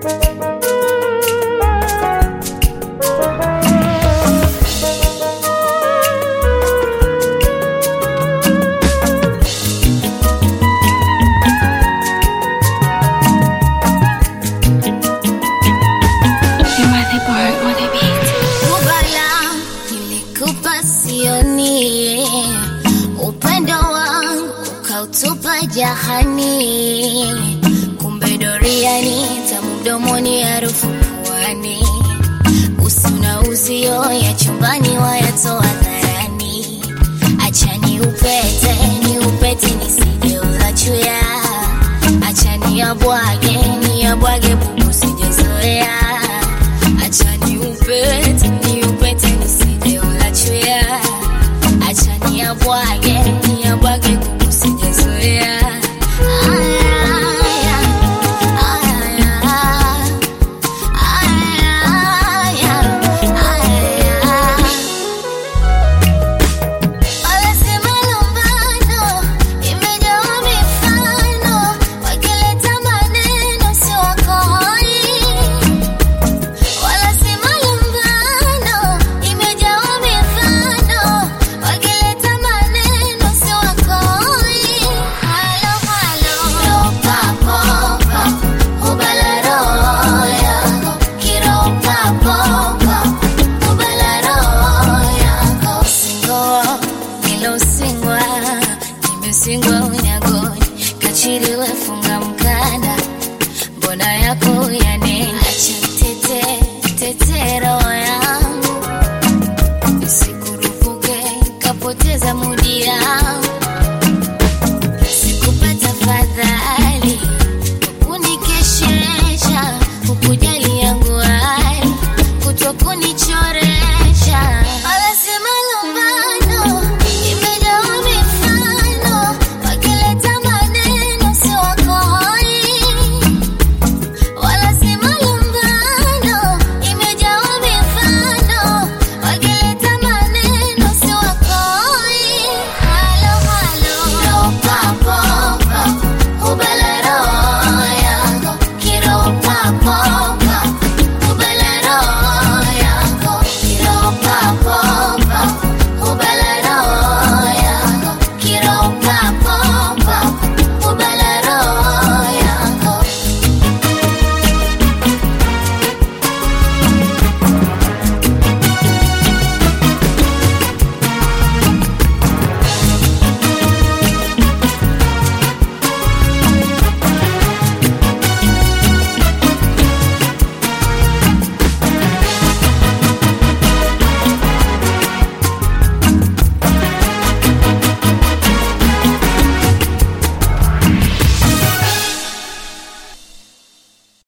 Kubala nilikupa sioni, upendo wangu ukautupa jahani, kumbe doriani tamu mdomoni, harufu puani, usi na uzio ya chumbani wayatoa dharani. Acha ni upete ni upete nisije ulachuya, acha ni abwage ni abwage bubu sijezoea Acha ni upete, ni upete nisije ulachuya. Acha ni abwage, ni abwage kuku sijazoea. Aya, aya, aya, aya, aya. Wanasema lumbano imejawa mifano, wakileta maneno si wakoi wala si malumbano, imejawa mifano, wakileta maneno si wakoi. Halo, halo, ropapopa, hubala roho yako, kiropapopa, hubala roho yako. Singoa, ilo singwa, nimesingwa unyagoni, kachiri wefunga mkanda mbona yako yanena acha tete tetero yangu nisikurupuke kapoteza mudi yangu sikupata fadhali kunikeshesha ukuja